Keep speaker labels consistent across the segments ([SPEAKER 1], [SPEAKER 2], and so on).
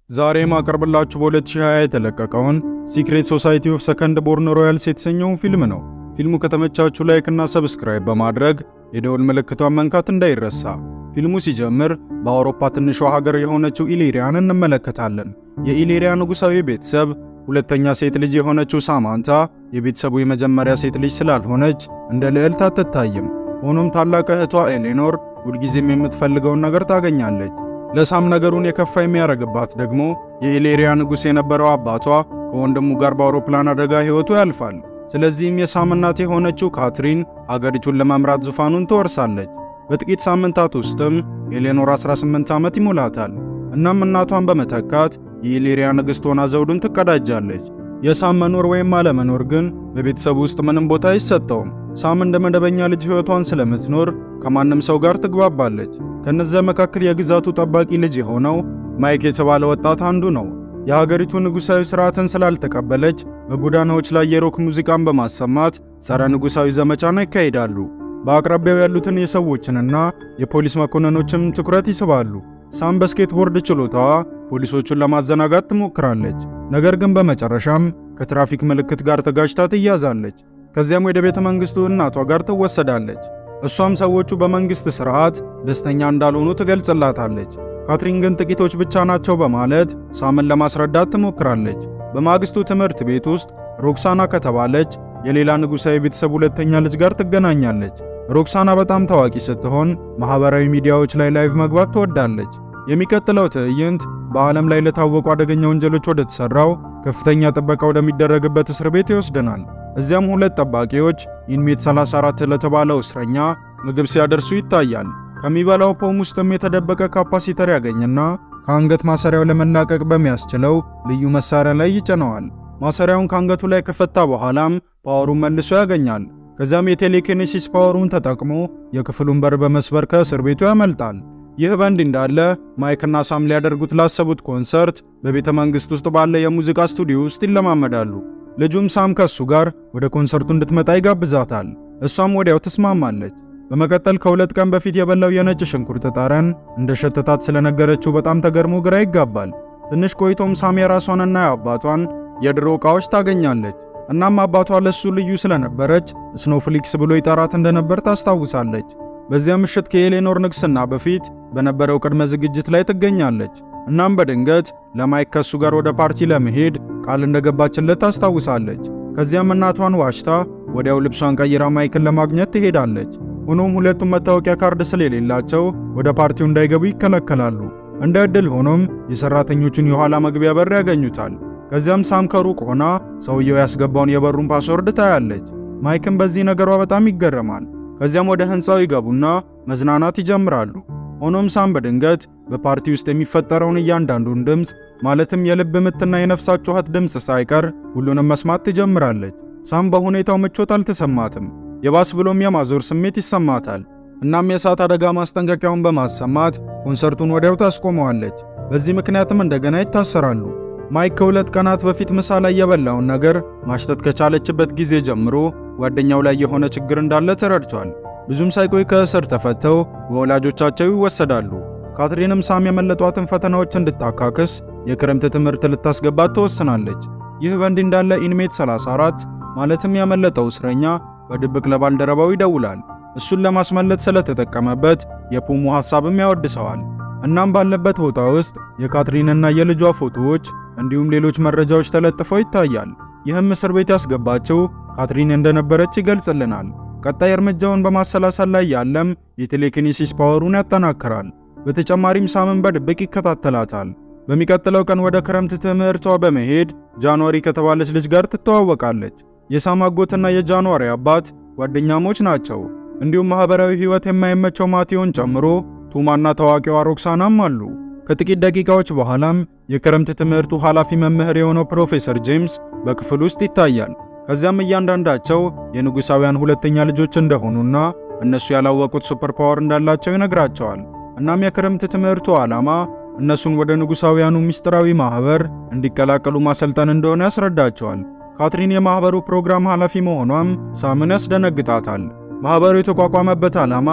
[SPEAKER 1] ዛሬ ማቀርብላችሁ በ2020 የተለቀቀውን ሲክሬት ሶሳይቲ ኦፍ ሰከንድ ቦርን ሮያልስ የተሰኘውን ፊልም ነው። ፊልሙ ከተመቻችሁ ላይክ እና ሰብስክራይብ በማድረግ የደወል ምልክቷን መንካት እንዳይረሳ። ፊልሙ ሲጀምር በአውሮፓ ትንሿ ሀገር የሆነችው ኢሊሪያን እንመለከታለን። የኢሊሪያ ንጉሳዊ ቤተሰብ ሁለተኛ ሴት ልጅ የሆነችው ሳማንታ የቤተሰቡ የመጀመሪያ ሴት ልጅ ስላልሆነች እንደ ልዕልት አትታይም። ሆኖም ታላቅ እህቷ ኤሌኖር ሁልጊዜም የምትፈልገውን ነገር ታገኛለች። ለሳም ነገሩን የከፋ የሚያደርግባት ደግሞ የኢሌሪያ ንጉሥ የነበረው አባቷ ከወንድሙ ጋር በአውሮፕላን አደጋ ሕይወቱ ያልፋል። ስለዚህም የሳም እናት የሆነችው ካትሪን አገሪቱን ለመምራት ዙፋኑን ትወርሳለች። በጥቂት ሳምንታት ውስጥም ኤሌኖር 18 ዓመት ይሞላታል። እናም እናቷን በመተካት የኢሌሪያ ንግሥት ሆና ዘውዱን ትቀዳጃለች። የሳም መኖር ወይም አለመኖር ግን በቤተሰቡ ውስጥ ምንም ቦታ አይሰጠውም። ሳም እንደ መደበኛ ልጅ ሕይወቷን ስለምትኖር ከማንም ሰው ጋር ትግባባለች። ከነዚያ መካከል የግዛቱ ጠባቂ ልጅ የሆነው ማይክ የተባለ ወጣት አንዱ ነው። የሀገሪቱ ንጉሣዊ ሥርዓትን ስላልተቀበለች በጎዳናዎች ላይ የሮክ ሙዚቃን በማሰማት ጸረ ንጉሣዊ ዘመቻን ያካሂዳሉ። በአቅራቢያው ያሉትን የሰዎችንና የፖሊስ መኮንኖችም ትኩረት ይስባሉ። ሳም በስኬትቦርድ ችሎታዋ ፖሊሶቹን ለማዘናጋት ትሞክራለች። ነገር ግን በመጨረሻም ከትራፊክ ምልክት ጋር ተጋጭታ ትያዛለች። ከዚያም ወደ ቤተ መንግሥቱ እናቷ ጋር ትወሰዳለች። እሷም ሰዎቹ በመንግሥት ሥርዓት ደስተኛ እንዳልሆኑ ትገልጽላታለች። ካትሪን ግን ጥቂቶች ብቻ ናቸው በማለት ሳምን ለማስረዳት ትሞክራለች። በማግስቱ ትምህርት ቤት ውስጥ ሮክሳና ከተባለች የሌላ ንጉሣዊ ቤተሰብ ሁለተኛ ልጅ ጋር ትገናኛለች። ሮክሳና በጣም ታዋቂ ስትሆን ማኅበራዊ ሚዲያዎች ላይ ላይቭ መግባት ትወዳለች። የሚቀጥለው ትዕይንት በዓለም ላይ ለታወቁ አደገኛ ወንጀሎች ወደ ተሠራው ከፍተኛ ጥበቃ ወደሚደረግበት እስር ቤት ይወስደናል። እዚያም ሁለት ጠባቂዎች ኢንሜት 34 ለተባለው እስረኛ ምግብ ሲያደርሱ ይታያል። ከሚበላው ፖም ውስጥም የተደበቀ ካፓሲተር ያገኝና ከአንገት ማሰሪያው ለመላቀቅ በሚያስችለው ልዩ መሳሪያ ላይ ይጭነዋል። ማሰሪያውን ከአንገቱ ላይ ከፈታ በኋላም ፓወሩን መልሶ ያገኛል። ከዚያም የቴሌኪኔሲስ ፓወሩን ተጠቅሞ የክፍሉን በር በመስበር ከእስር ቤቱ ያመልጣል። ይህ በእንዲህ እንዳለ ማይክና ሳም ሊያደርጉት ላሰቡት ኮንሰርት በቤተ መንግሥት ውስጥ ባለ የሙዚቃ ስቱዲዮ ውስጥ ይለማመዳሉ። ልጁም ሳም ከሱ ጋር ወደ ኮንሰርቱ እንድትመጣ ይጋብዛታል። እሷም ወዲያው ትስማማለች። በመቀጠል ከሁለት ቀን በፊት የበላው የነጭ ሽንኩርት ጠረን እንደ ሸተታት ስለነገረችው በጣም ተገርሞ ግራ ይጋባል። ትንሽ ቆይቶም ሳም የራሷንና የአባቷን የድሮ ዕቃዎች ታገኛለች። እናም አባቷ ለሱ ልዩ ስለነበረች ስኖፍሊክስ ብሎ ይጠራት እንደነበር ታስታውሳለች። በዚያ ምሽት ከኤሌኖር ንግስና በፊት በነበረው ቅድመ ዝግጅት ላይ ትገኛለች። እናም በድንገት ለማይክ ከሱ ጋር ወደ ፓርቲ ለመሄድ ቃል እንደገባችለት ታስታውሳለች። ከዚያም እናቷን ዋሽታ ወዲያው ልብሷን ቀይራ ማይክን ለማግኘት ትሄዳለች። ሆኖም ሁለቱም መታወቂያ ካርድ ስለሌላቸው ወደ ፓርቲው እንዳይገቡ ይከለከላሉ። እንደ ዕድል ሆኖም የሰራተኞቹን የኋላ መግቢያ በር ያገኙታል። ከዚያም ሳም ከሩቅ ሆና ሰውየው ያስገባውን የበሩን ፓስወርድ ታያለች። ማይክም በዚህ ነገሯ በጣም ይገረማል። ከዚያም ወደ ሕንፃው ይገቡና መዝናናት ይጀምራሉ። ሆኖም ሳም በድንገት በፓርቲ ውስጥ የሚፈጠረውን እያንዳንዱን ድምፅ ማለትም የልብ ምትና የነፍሳት ጩኸት ድምፅ ሳይቀር ሁሉንም መስማት ትጀምራለች። ሳም በሁኔታው ምቾት አልተሰማትም። የባስ ብሎም የማዞር ስሜት ይሰማታል። እናም የእሳት አደጋ ማስጠንቀቂያውን በማሰማት ኮንሰርቱን ወዲያው ታስቆመዋለች። በዚህ ምክንያትም እንደገና ይታሰራሉ። ማይክ ከሁለት ቀናት በፊት ምሳ ላይ የበላውን ነገር ማሽተት ከቻለችበት ጊዜ ጀምሮ ጓደኛው ላይ የሆነ ችግር እንዳለ ተረድቷል። ብዙም ሳይቆይ ከእስር ተፈተው በወላጆቻቸው ይወሰዳሉ። ካትሪንም ሳም የመለጧትን ፈተናዎች እንድታካክስ የክረምት ትምህርት ልታስገባት ትወስናለች። ይህ በእንዲህ እንዳለ ኢንሜት 34 ማለትም ያመለጠው እስረኛ በድብቅ ለባልደረባው ይደውላል። እሱን ለማስመለጥ ስለተጠቀመበት የፑሙ ሐሳብም ያወድሰዋል። እናም ባለበት ቦታ ውስጥ የካትሪንና የልጇ ፎቶዎች እንዲሁም ሌሎች መረጃዎች ተለጥፈው ይታያል። ይህም እስር ቤት ያስገባቸው ካትሪን እንደነበረች ይገልጽልናል። ቀጣይ እርምጃውን በማሰላሰል ላይ ያለም የቴሌኪኔሲስ ፓወሩን ያጠናክራል። በተጨማሪም ሳምን በድብቅ ይከታተላታል። በሚቀጥለው ቀን ወደ ክረምት ትምህርቷ በመሄድ ጃንዋሪ ከተባለች ልጅ ጋር ትተዋወቃለች። የሳም አጎትና የጃንዋሪ አባት ጓደኛሞች ናቸው። እንዲሁም ማህበራዊ ሕይወት የማይመቸው ማቴዎን ጨምሮ ቱማና ታዋቂዋ ሮክሳናም አሉ። ከጥቂት ደቂቃዎች በኋላም የክረምት ትምህርቱ ኃላፊ መምህር የሆነው ፕሮፌሰር ጄምስ በክፍል ውስጥ ይታያል። ከዚያም እያንዳንዳቸው የንጉሳውያን ሁለተኛ ልጆች እንደሆኑና እነሱ ያላወቁት ሱፐር ፓወር እንዳላቸው ይነግራቸዋል። እናም የክረምት ትምህርቱ ዓላማ እነሱን ወደ ንጉሳውያኑ ምስጢራዊ ማህበር እንዲቀላቀሉ ማሰልጠን እንደሆነ ያስረዳቸዋል። ካትሪን የማህበሩ ፕሮግራም ኃላፊ መሆኗም ሳምን ያስደነግጣታል። ማህበሩ የተቋቋመበት ዓላማም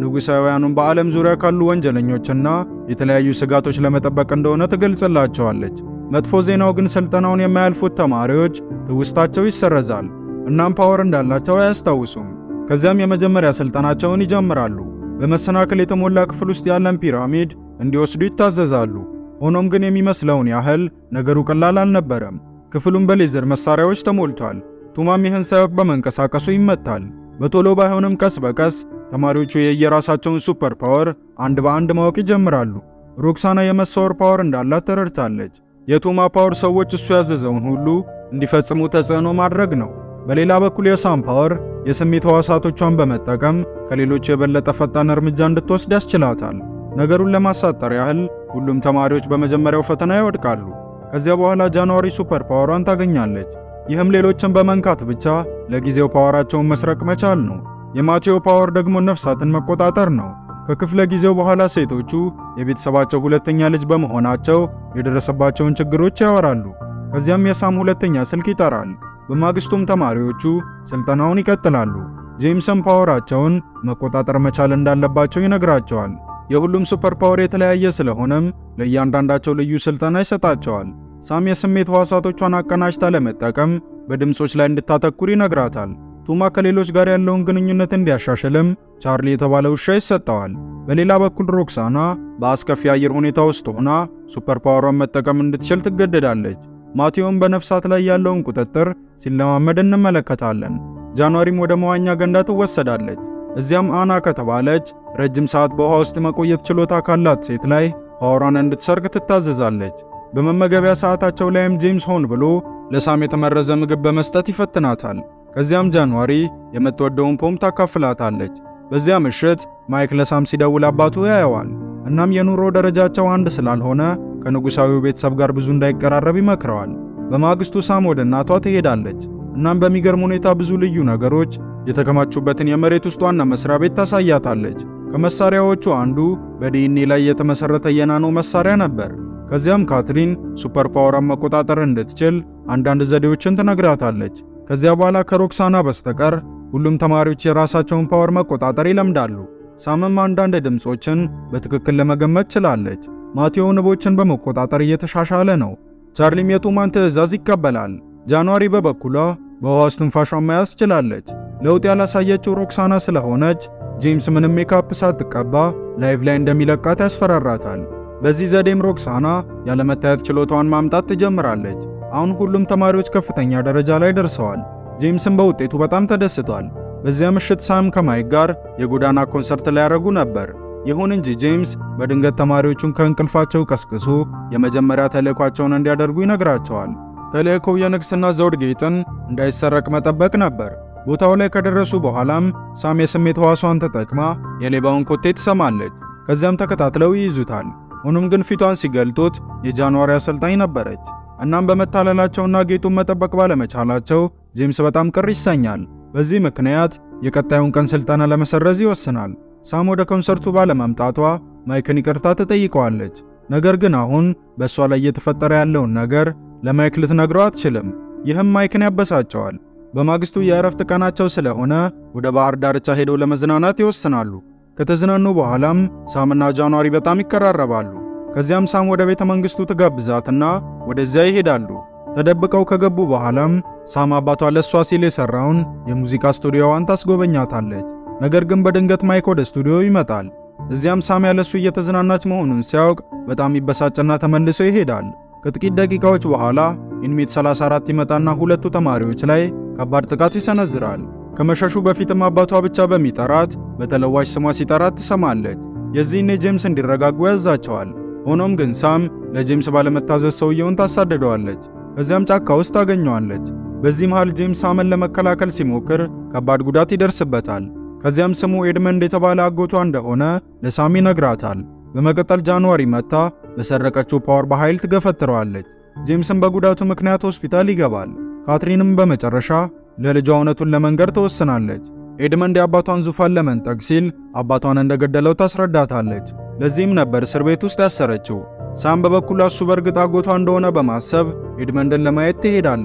[SPEAKER 1] ንጉሳውያኑን በዓለም ዙሪያ ካሉ ወንጀለኞችና የተለያዩ ስጋቶች ለመጠበቅ እንደሆነ ትገልጽላቸዋለች። መጥፎ ዜናው ግን ስልጠናውን የማያልፉት ተማሪዎች ትውስታቸው ይሰረዛል፣ እናም ፓወር እንዳላቸው አያስታውሱም። ከዚያም የመጀመሪያ ስልጠናቸውን ይጀምራሉ። በመሰናክል የተሞላ ክፍል ውስጥ ያለን ፒራሚድ እንዲወስዱ ይታዘዛሉ። ሆኖም ግን የሚመስለውን ያህል ነገሩ ቀላል አልነበረም። ክፍሉም በሌዘር መሳሪያዎች ተሞልቷል። ቱማም ይህን ሳያውቅ በመንቀሳቀሱ ይመታል። በቶሎ ባይሆንም ቀስ በቀስ ተማሪዎቹ የየራሳቸውን ሱፐር ፓወር አንድ በአንድ ማወቅ ይጀምራሉ። ሮክሳና የመሰወር ፓወር እንዳላት ተረድታለች። የቱማ ፓወር ሰዎች እሱ ያዘዘውን ሁሉ እንዲፈጽሙ ተጽዕኖ ማድረግ ነው። በሌላ በኩል የሳም ፓወር የስሜት ሕዋሳቶቿን በመጠቀም ከሌሎች የበለጠ ፈጣን እርምጃ እንድትወስድ ያስችላታል። ነገሩን ለማሳጠር ያህል ሁሉም ተማሪዎች በመጀመሪያው ፈተና ይወድቃሉ። ከዚያ በኋላ ጃንዋሪ ሱፐር ፓወሯን ታገኛለች። ይህም ሌሎችን በመንካት ብቻ ለጊዜው ፓወራቸውን መስረቅ መቻል ነው። የማቴዎ ፓወር ደግሞ ነፍሳትን መቆጣጠር ነው። ከክፍለ ጊዜው በኋላ ሴቶቹ የቤተሰባቸው ሁለተኛ ልጅ በመሆናቸው የደረሰባቸውን ችግሮች ያወራሉ። ከዚያም የሳም ሁለተኛ ስልክ ይጠራል። በማግስቱም ተማሪዎቹ ስልጠናውን ይቀጥላሉ። ጄምስም ፓወራቸውን መቆጣጠር መቻል እንዳለባቸው ይነግራቸዋል። የሁሉም ሱፐር ፓወር የተለያየ ስለሆነም ለእያንዳንዳቸው ልዩ ስልጠና ይሰጣቸዋል። ሳም የስሜት ሕዋሳቶቿን አቀናጅታ ለመጠቀም በድምጾች ላይ እንድታተኩር ይነግራታል። ቱማ ከሌሎች ጋር ያለውን ግንኙነት እንዲያሻሽልም ቻርሊ የተባለ ውሻ ይሰጠዋል። በሌላ በኩል ሮክሳና በአስከፊ አየር ሁኔታ ውስጥ ሆና ሱፐር ፓወሯን መጠቀም እንድትችል ትገደዳለች። ማቴዎን በነፍሳት ላይ ያለውን ቁጥጥር ሲለማመድ እንመለከታለን። ጃንዋሪም ወደ መዋኛ ገንዳ ትወሰዳለች። እዚያም አና ከተባለች ረጅም ሰዓት በውሃ ውስጥ መቆየት ችሎታ ካላት ሴት ላይ ፓወሯን እንድትሰርቅ ትታዘዛለች። በመመገቢያ ሰዓታቸው ላይም ጄምስ ሆን ብሎ ለሳም የተመረዘ ምግብ በመስጠት ይፈትናታል። ከዚያም ጃንዋሪ የምትወደውን ፖም ታካፍላታለች። በዚያ ምሽት ማይክ ለሳም ሲደውል አባቱ ያየዋል። እናም የኑሮ ደረጃቸው አንድ ስላልሆነ ከንጉሳዊው ቤተሰብ ጋር ብዙ እንዳይቀራረብ ይመክረዋል። በማግስቱ ሳም ወደ እናቷ ትሄዳለች። እናም በሚገርም ሁኔታ ብዙ ልዩ ነገሮች የተከማቹበትን የመሬት ውስጥ ዋና መስሪያ ቤት ታሳያታለች። ከመሳሪያዎቹ አንዱ በዲኤንኤ ላይ የተመሰረተ የናኖ መሳሪያ ነበር። ከዚያም ካትሪን ሱፐር ፓወሯን መቆጣጠር እንድትችል አንዳንድ ዘዴዎችን ትነግራታለች። ከዚያ በኋላ ከሮክሳና በስተቀር ሁሉም ተማሪዎች የራሳቸውን ፓወር መቆጣጠር ይለምዳሉ። ሳምም አንዳንድ ድምፆችን በትክክል ለመገመት ችላለች። ማቴዎ ንቦችን በመቆጣጠር እየተሻሻለ ነው። ቻርሊም የቱማን ትዕዛዝ ይቀበላል። ጃንዋሪ በበኩሏ በውሃ ውስጥ ትንፋሿን መያዝ ችላለች። ለውጥ ያላሳየችው ሮክሳና ስለሆነች ጄምስ ምንም ሜካፕ ሳትቀባ ላይቭ ላይ እንደሚለቃት ያስፈራራታል። በዚህ ዘዴም ሮክሳና ያለመታየት ችሎታዋን ማምጣት ትጀምራለች። አሁን ሁሉም ተማሪዎች ከፍተኛ ደረጃ ላይ ደርሰዋል። ጄምስም በውጤቱ በጣም ተደስቷል። በዚያ ምሽት ሳም ከማይክ ጋር የጎዳና ኮንሰርት ሊያደርጉ ነበር። ይሁን እንጂ ጄምስ በድንገት ተማሪዎቹን ከእንቅልፋቸው ቀስቅሶ የመጀመሪያ ተልእኳቸውን እንዲያደርጉ ይነግራቸዋል። ተልእኮው የንግስና ዘውድ ጌጥን እንዳይሰረቅ መጠበቅ ነበር። ቦታው ላይ ከደረሱ በኋላም ሳም የስሜት ሕዋሷን ተጠቅማ የሌባውን ኮቴ ትሰማለች። ከዚያም ተከታትለው ይይዙታል። ሆኖም ግን ፊቷን ሲገልጡት የጃንዋሪ አሰልጣኝ ነበረች። እናም በመታለላቸውና ጌጡን መጠበቅ ባለመቻላቸው ጄምስ በጣም ቅር ይሰኛል። በዚህ ምክንያት የቀጣዩን ቀን ስልጠና ለመሰረዝ ይወስናል። ሳም ወደ ኮንሰርቱ ባለመምጣቷ ማይክን ይቅርታ ትጠይቀዋለች። ነገር ግን አሁን በእሷ ላይ እየተፈጠረ ያለውን ነገር ለማይክ ልትነግረው አትችልም። ይህም ማይክን ያበሳጨዋል። በማግስቱ የእረፍት ቀናቸው ስለሆነ ወደ ባህር ዳርቻ ሄደው ለመዝናናት ይወስናሉ። ከተዝናኑ በኋላም ሳምና ጃንዋሪ በጣም ይቀራረባሉ። ከዚያም ሳም ወደ ቤተ መንግስቱ ትጋብዛትና ወደዚያ ይሄዳሉ። ተደብቀው ከገቡ በኋላም ሳም አባቷ ለሷ ሲል የሰራውን የሙዚቃ ስቱዲዮዋን ታስጎበኛታለች። ነገር ግን በድንገት ማይክ ወደ ስቱዲዮ ይመጣል። እዚያም ሳም ያለሱ እየተዝናናች መሆኑን ሲያውቅ በጣም ይበሳጭና ተመልሶ ይሄዳል። ከጥቂት ደቂቃዎች በኋላ ኢንሜት 34 ይመጣና ሁለቱ ተማሪዎች ላይ ከባድ ጥቃት ይሰነዝራል። ከመሸሹ በፊትም አባቷ ብቻ በሚጠራት በተለዋጭ ስሟ ሲጠራት ትሰማለች። የዚህኔ ጄምስ እንዲረጋጉ ያዛቸዋል። ሆኖም ግን ሳም ለጄምስ ባለመታዘዝ ሰውየውን ታሳድደዋለች። ከዚያም ጫካ ውስጥ ታገኘዋለች። በዚህ መሃል ጄምስ ሳምን ለመከላከል ሲሞክር ከባድ ጉዳት ይደርስበታል። ከዚያም ስሙ ኤድመንድ የተባለ አጎቷ እንደሆነ ለሳም ይነግራታል። በመቀጠል ጃንዋሪ መታ በሰረቀችው ፓወር በኃይል ትገፈትረዋለች። ጄምስም በጉዳቱ ምክንያት ሆስፒታል ይገባል። ካትሪንም በመጨረሻ ለልጇ እውነቱን ለመንገር ትወስናለች። ኤድመንድ የአባቷን ዙፋን ለመንጠቅ ሲል አባቷን እንደገደለው ታስረዳታለች። ለዚህም ነበር እስር ቤት ውስጥ ያሰረችው። ሳም በበኩሏ እሱ በእርግጥ አጎቷ እንደሆነ በማሰብ ኤድመንድን ለማየት ትሄዳለች።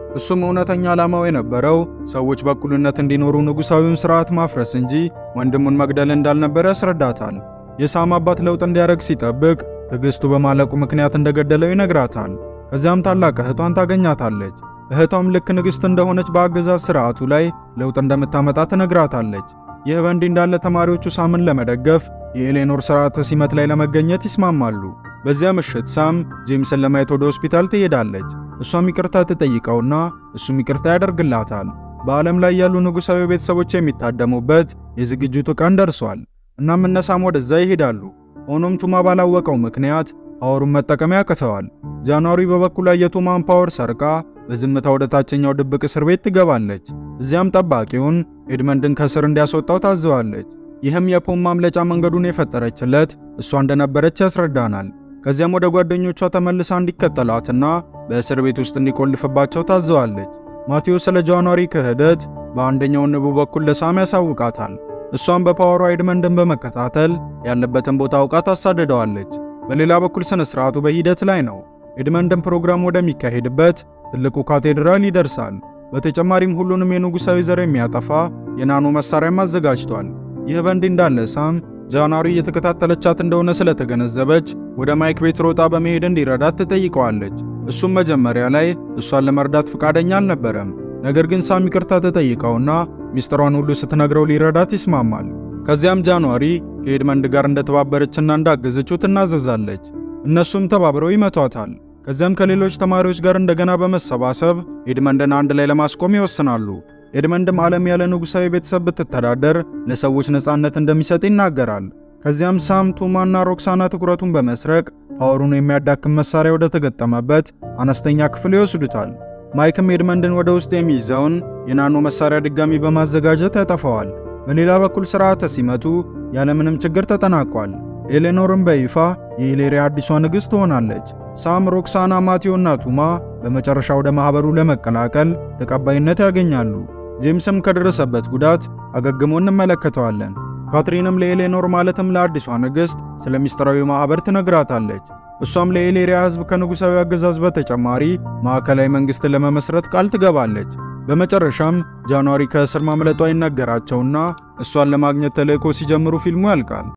[SPEAKER 1] እሱም እውነተኛ ዓላማው የነበረው ሰዎች በእኩልነት እንዲኖሩ ንጉሣዊውን ሥርዓት ማፍረስ እንጂ ወንድሙን መግደል እንዳልነበረ ያስረዳታል። የሳም አባት ለውጥ እንዲያደርግ ሲጠብቅ ትዕግስቱ በማለቁ ምክንያት እንደገደለው ይነግራታል። ከዚያም ታላቅ እህቷን ታገኛታለች። እህቷም ልክ ንግሥት እንደሆነች በአገዛዝ ሥርዓቱ ላይ ለውጥ እንደምታመጣ ትነግራታለች። ይህ በእንዲህ እንዳለ ተማሪዎቹ ሳምን ለመደገፍ የኤሌኖር ሥርዓተ ሲመት ላይ ለመገኘት ይስማማሉ። በዚያ ምሽት ሳም ጄምስን ለማየት ወደ ሆስፒታል ትሄዳለች። እሷም ይቅርታ ትጠይቀውና እሱም ይቅርታ ያደርግላታል። በዓለም ላይ ያሉ ንጉሣዊ ቤተሰቦች የሚታደሙበት የዝግጅቱ ቀን ደርሷል። እናም እነ ሳም ወደዛ ይሄዳሉ። ሆኖም ቱማ ባላወቀው ምክንያት ፓወሩን መጠቀም ያቅተዋል። ጃንዋሪ በበኩሏ የቱማን ፓወር ሰርቃ በዝምታ ወደ ታችኛው ድብቅ እስር ቤት ትገባለች። እዚያም ጠባቂውን ኤድመንድን ከስር እንዲያስወጣው ታዘዋለች። ይህም የፖም ማምለጫ መንገዱን የፈጠረችለት እሷ እንደነበረች ያስረዳናል። ከዚያም ወደ ጓደኞቿ ተመልሳ እንዲከተላትና በእስር ቤት ውስጥ እንዲቆልፍባቸው ታዘዋለች። ማቴዎስ ስለ ጃንዋሪ ክህደት በአንደኛው ንቡ በኩል ለሳም ያሳውቃታል። እሷም በፓወሯ ኤድመንድን በመከታተል ያለበትን ቦታ አውቃ ታሳድደዋለች። በሌላ በኩል ስነ ስርዓቱ በሂደት ላይ ነው። ኤድመንድን ፕሮግራም ወደሚካሄድበት ትልቁ ካቴድራል ይደርሳል። በተጨማሪም ሁሉንም የንጉሣዊ ዘር የሚያጠፋ የናኖ መሳሪያም አዘጋጅቷል። ይህ በእንዲህ እንዳለ ሳም ጃንዋሪ እየተከታተለቻት እንደሆነ ስለተገነዘበች ወደ ማይክ ቤት ሮጣ በመሄድ እንዲረዳት ትጠይቀዋለች። እሱም መጀመሪያ ላይ እሷን ለመርዳት ፈቃደኛ አልነበረም። ነገር ግን ሳም ይቅርታ ተጠይቀውና ሚስጥሯን ሁሉ ስትነግረው ሊረዳት ይስማማል። ከዚያም ጃንዋሪ ከኤድመንድ ጋር እንደተባበረችና እንዳገዘችው ትናዘዛለች። እነሱም ተባብረው ይመቷታል። ከዚያም ከሌሎች ተማሪዎች ጋር እንደገና በመሰባሰብ ኤድመንድን አንድ ላይ ለማስቆም ይወስናሉ። ኤድመንድም ዓለም ያለ ንጉሣዊ ቤተሰብ ብትተዳደር ለሰዎች ነፃነት እንደሚሰጥ ይናገራል። ከዚያም ሳም፣ ቱማና ሮክሳና ትኩረቱን በመስረቅ ፓወሩን የሚያዳክም መሳሪያ ወደ ተገጠመበት አነስተኛ ክፍል ይወስዱታል። ማይክም ኤድመንድን ወደ ውስጥ የሚይዘውን የናኖ መሳሪያ ድጋሚ በማዘጋጀት ያጠፋዋል። በሌላ በኩል ሥርዓተ ሲመቱ ያለምንም ችግር ተጠናቋል። ኤሌኖርም በይፋ የኢሌሪያ አዲሷ ንግሥት ትሆናለች። ሳም፣ ሮክሳና፣ ማቴዎና ቱማ በመጨረሻ ወደ ማኅበሩ ለመቀላቀል ተቀባይነት ያገኛሉ። ጄምስም ከደረሰበት ጉዳት አገግሞ እንመለከተዋለን። ካትሪንም ለኤሌኖር ማለትም ለአዲሷ ንግሥት ስለ ሚስጥራዊ ማኅበር ትነግራታለች። እሷም ለኤሌሪያ ሕዝብ ከንጉሣዊ አገዛዝ በተጨማሪ ማዕከላዊ መንግሥትን ለመመስረት ቃል ትገባለች። በመጨረሻም ጃንዋሪ ከእስር ማምለጧ ይነገራቸውና እሷን ለማግኘት ተልእኮ ሲጀምሩ ፊልሙ ያልቃል።